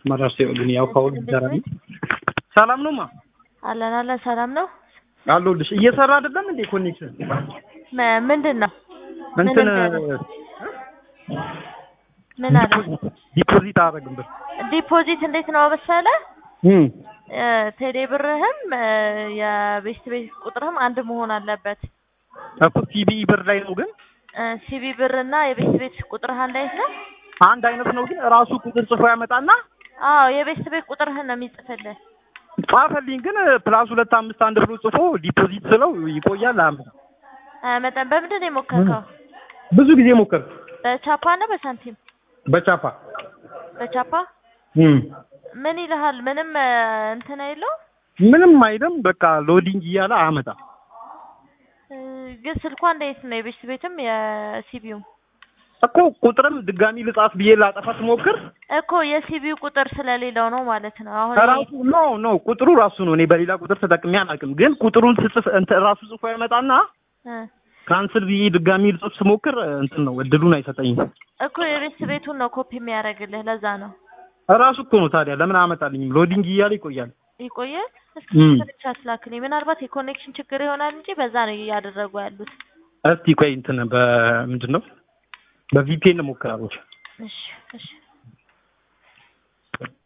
መራሽ ግን ያው ካሁን ይሰራል። ሰላም ነው ማ አለን አለን ሰላም ነው። አለሁልሽ። እየሰራ አይደለም እንዴ ኮኔክሽን? ም- ምንድን ነው እንትን እንዳለ? ምን አለ? ዲፖዚት አደረግን ብር ዲፖዚት እንዴት ነው መሰለ እም እ፣ ቴሌ ብርህም እ፣ የቤት ቤት ቁጥርህም አንድ መሆን አለበት። እኮ ሲቢኢ ብር ላይ ነው ግን እ፣ ሲቢ ብር እና የቤት ቤት ቁጥርህ አንድ አይነት ነው? አንድ አይነት ነው ግን ራሱ ቁጥር ጽፎ ያመጣና አዎ የቤት ቤት ቁጥርህን ነው የሚጽፍልህ። ጻፈልኝ ግን ፕላስ ሁለት አምስት አንድ ብሎ ጽፎ ዲፖዚት ስለው ይቆያል። አያመጣም። መጠን በምንድን ነው የሞከርከው? ብዙ ጊዜ ሞከርኩ በቻፓ እና በሳንቲም? በቻፓ በቻፓ እም ምን ይልሃል? ምንም እ፣ እንትን አይለው ምንም አይልም። በቃ ሎዲንግ እያለ አያመጣም። እ፣ ግን ስልኳ እንዴት ነው? የቤት ቤትም የሲቢውም እኮ ቁጥርም ድጋሚ ልጻፍ ብዬ ላጠፋ ስሞክር እኮ የሲቢው ቁጥር ስለሌለው ነው ማለት ነው። አሁን ራሱ ኖ ኖ ቁጥሩ ራሱ ነው። እኔ በሌላ ቁጥር ተጠቅሜ አላውቅም። ግን ቁጥሩን ስጽፍ እንትን ራሱ ጽፎ ያመጣና እ፣ ካንስል ብዬ ድጋሚ ልጽፍ ስሞክር እንትን ነው እድሉን አይሰጠኝም። እኮ የቤት ቤቱን ነው ኮፒ የሚያደርግልህ። ለዛ ነው ራሱ እኮ ነው ታዲያ ለምን አመጣልኝም? ሎዲንግ እያለ ይቆያል። ይቆያል። እስኪ እም። ብቻ ስላክልኝ። ምናልባት የኮኔክሽን ችግር ይሆናል እንጂ በዛ ነው እያደረጉ ያሉት። እስቲ ቆይ እንትን በምንድን ነው በቪፒኤን እሞክራለሁ። እሺ እሺ